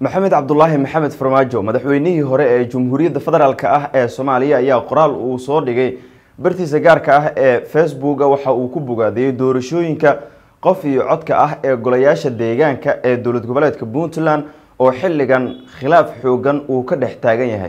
maxamed cabdulaahi maxamed farmaajo madaxweynihii hore ee jamhuuriyadda federaalk ah ee soomaaliya ayaa qoraal uu soo dhigay bartiisa gaarka ah ee facebooka waxa uu ku bogaadiyey doorashooyinka qof iyo codka ah ee golayaasha deegaanka ee dowlad goboleedka puntland oo xilligan khilaaf xoogan uu ka dhex taagan yahay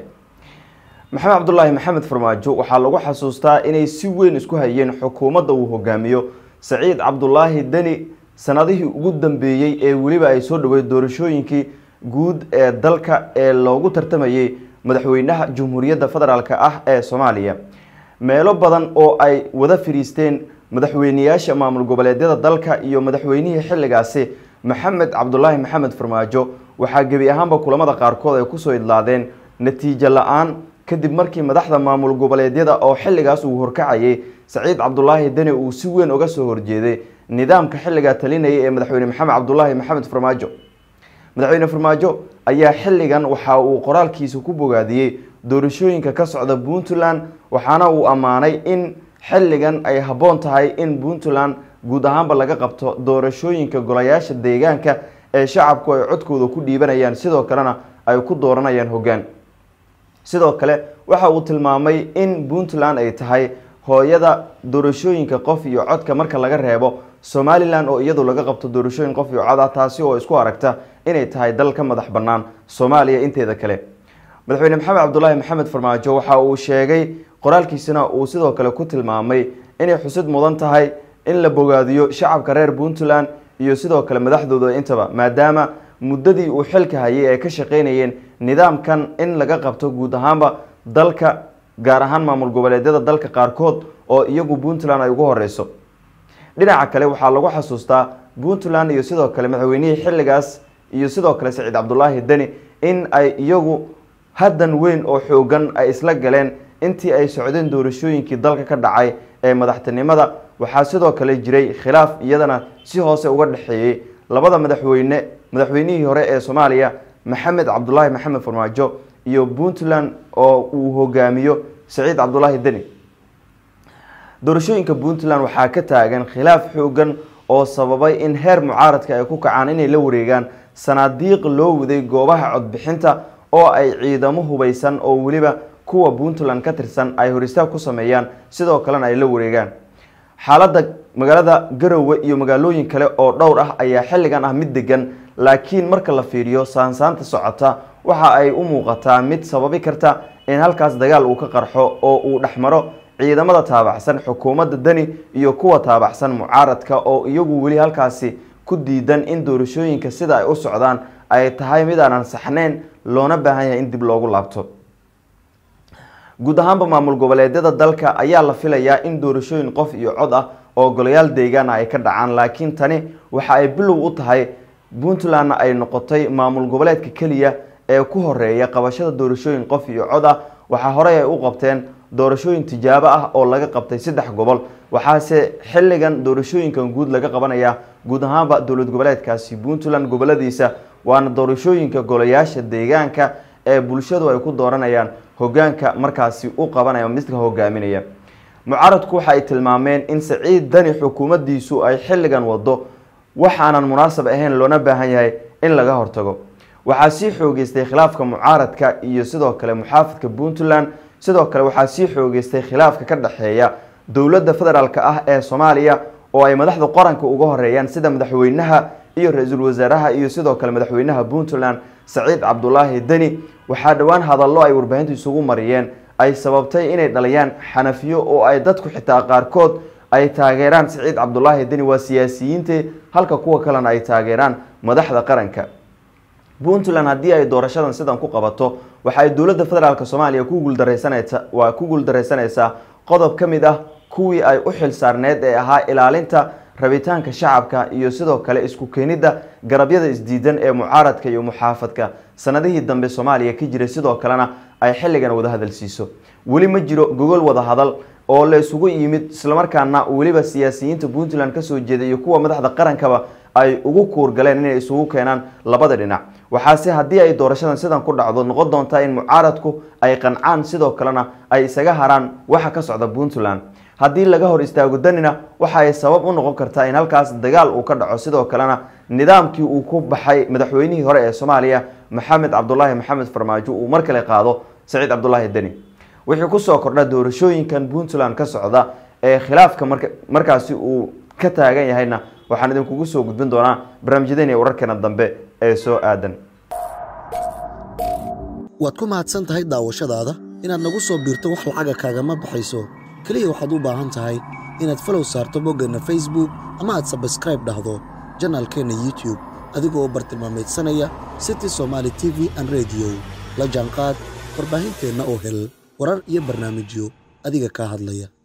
maxamed cabdulaahi maxamed farmaajo waxaa lagu xasuustaa inay si weyn isku hayeen xukuumadda uu hogaamiyo saciid cabdulaahi deni sanadihii ugu dambeeyey ee weliba ay soo dhaweyd doorashooyinkii guud ee dalka ee loogu tartamayay madaxweynaha jamhuuriyadda federaalk ah ee soomaaliya meelo badan oo ay wada fadhiisteen madaxweyneyaasha maamul goboleedyada dalka iyo madaxweynihii xilligaasi maxamed cabdulaahi maxamed farmaajo waxaa gebi ahaanba kulamada qaarkood ay kusoo idlaadeen natiijo la-aan kadib markii madaxda maamul goboleedyada oo xilligaas uu horkacayay saciid cabdulaahi deni uu si weyn uga soo horjeeday nidaamka xilligaa talinaya ee madaxweyne maxamed cabdulaahi maxamed farmaajo madaxweyne farmaajo ayaa xilligan waxa uu qoraalkiisa ku bogaadiyey doorashooyinka ka socda puntland waxaana uu ammaanay in xilligan ay habboon tahay in puntland guud ahaanba laga qabto doorashooyinka golayaasha deegaanka ee shacabku ay codkooda ku dhiibanayaan sidoo kalena ay ku dooranayaan hoggaan sidoo kale waxa uu tilmaamay in puntland ay tahay hooyada doorashooyinka qof iyo codka marka laga reebo somalilan oo iyadu laga qabto doorashooyin qof iyo cod ah taasi oo isku aragta inay tahay dal ka madax bannaan soomaaliya inteeda kale madaxweyne maxamed cabdulaahi maxamed farmaajo waxa uu sheegay qoraalkiisana uu sidoo kale ku tilmaamay inay xusid mudan tahay in la bogaadiyo shacabka reer puntland iyo sidoo kale madaxdooda intaba maadaama muddadii uu xilka hayay ay ka shaqeynayeen nidaamkan in laga qabto guud ahaanba dalka gaar ahaan maamul goboleedyada dalka qaarkood oo iyagu puntland ay ugu horeyso dhinaca kale waxaa lagu xasuustaa puntland iyo sidoo kale madaxweynihii xilligaas iyo sidoo kale saciid cabdulaahi deni in ay iyagu haddan weyn oo xoogan ay isla galeen intii ay socdeen doorashooyinkii dalka ka dhacay ee madaxtinimada waxaa sidoo kale jiray khilaaf iyadana si hoose uga dhexeeyey labada madaxweyne madaxweynihii hore ee soomaaliya maxamed cabdulaahi maxamed farmaajo iyo puntland oo uu hogaamiyo saciid cabdulaahi deni doorashooyinka puntland waxaa ka taagan khilaaf xoogan oo sababay in heer mucaaradka ay ku kacaan inay la wareegaan sanaadiiq loo waday goobaha codbixinta oo ay ciidamo hubeysan oo weliba kuwa puntland ka tirsan ay horistaag ku sameeyaan sidoo kalena ay la wareegaan xaaladda magaalada garowe iyo magaalooyin kale oo dhowr ah ayaa xilligan ah mid degan laakiin marka la fiiriyo saansaanta socota waxa ay u muuqataa mid sababi karta in halkaas dagaal uu ka qarxo oo uu dhexmaro ciidamada taabacsan xukuumadda deni iyo kuwa taabacsan mucaaradka oo iyagu weli halkaasi ku diidan in doorashooyinka sida ay u socdaan ay tahay mid aanan saxneyn loona baahan yahay in dib loogu laabto guud ahaanba maamul goboleedyada dalka ayaa la filayaa in doorashooyin qof iyo cod ah oo golayaal deegaan ah ay ka dhacaan laakiin tani waxa ay bilow u tahay puntlandna ay noqotay maamul goboleedka keliya ee ku horeeya qabashada doorashooyin qof iyo cod ah waxaa horey ay u qabteen doorashooyin tijaabo ah oo laga qabtay saddex gobol waxaase xilligan doorashooyinkan guud laga qabanaya guud ahaanba dowlad goboleedkaasi puntland goboladiisa waana doorashooyinka golayaasha deegaanka ee bulshadu ay ku dooranayaan hogaanka markaasi u qabanaya midka hogaaminaya mucaaradku waxa ay tilmaameen in saciid dani xukuumaddiisu ay xilligan wado waxaanan munaasab ahayn loona baahan yahay in laga hortago waxaa sii xoogeystay khilaafka mucaaradka iyo sidoo kale muxaafadka puntland sidoo kale waxaa sii xoogeystay khilaafka ka dhexeeya dowladda federaalk ah ee soomaaliya oo ay madaxda qaranka uga horeeyaan sida madaxweynaha iyo ra-iisul wasaaraha iyo sidoo kale madaxweynaha puntland saciid cabdulaahi deni waxaa dhowaan hadallo ay warbaahintu isugu mariyeen ay sababtay inay dhaliyaan xanafiyo oo ay dadku xitaa qaarkood ay taageeraan saciid cabdulaahi deni waa siyaasiyiinte halka kuwa kalena ay taageeraan madaxda qaranka puntland haddii ay doorashadan sidan ku qabato waxa ay dowladda federaalk soomaaliya ku guuldareysanaysa waa ku guuldareysanaysaa qodob ka mid ah kuwii ay u xil saarneed ee ahaa ilaalinta rabitaanka shacabka iyo sidoo kale isku keenidda garabyada isdiidan ee mucaaradka iyo muxaafadka sanadihii dambe soomaaliya ka jiray sidoo kalena ay xilligan wada hadal siiso weli ma jiro gogol wada hadal oo la isugu yimid islamarkaana weliba siyaasiyiinta puntland kasoo jeeda iyo kuwa madaxda qarankaba ay ugu kuurgaleen inay isugu keenaan labada dhinac waxaase haddii ay doorashadan sidan ku dhacdo noqon doontaa in mucaaradku ay qancaan sidoo kalena ay isaga haraan waxa ka socda puntland haddii laga hor istaago danina waxa ay sabab u noqon kartaa in halkaas dagaal uu ka dhaco sidoo kalena nidaamkii uu ku baxay madaxweynihii hore ee soomaaliya maxamed cabdulaahi maxamed farmaajo uu mar kale qaado saciid cabdulaahi deni wixii kusoo kordha doorashooyinkan puntland ka socda ee khilaafka marka markaasi uu ka taagan yahayna waxaan idinkugu soo gudbin doonaa barnaamijyadeena iyo wararkeena dambe ee soo aadan waad ku mahadsan tahay daawashadaada inaad nagu soo biirto wax lacaga kaagama baxayso keliya waxaad u baahan tahay inaad falow saarto boggeenna facebook ama aad sabskraib dhahdo janaalkeenna youtube adigoo bartilmaamaydsanaya city somaali t v an rediyo la jaanqaad warbaahinteenna oo hel warar iyo barnaamijyo adiga kaa hadlaya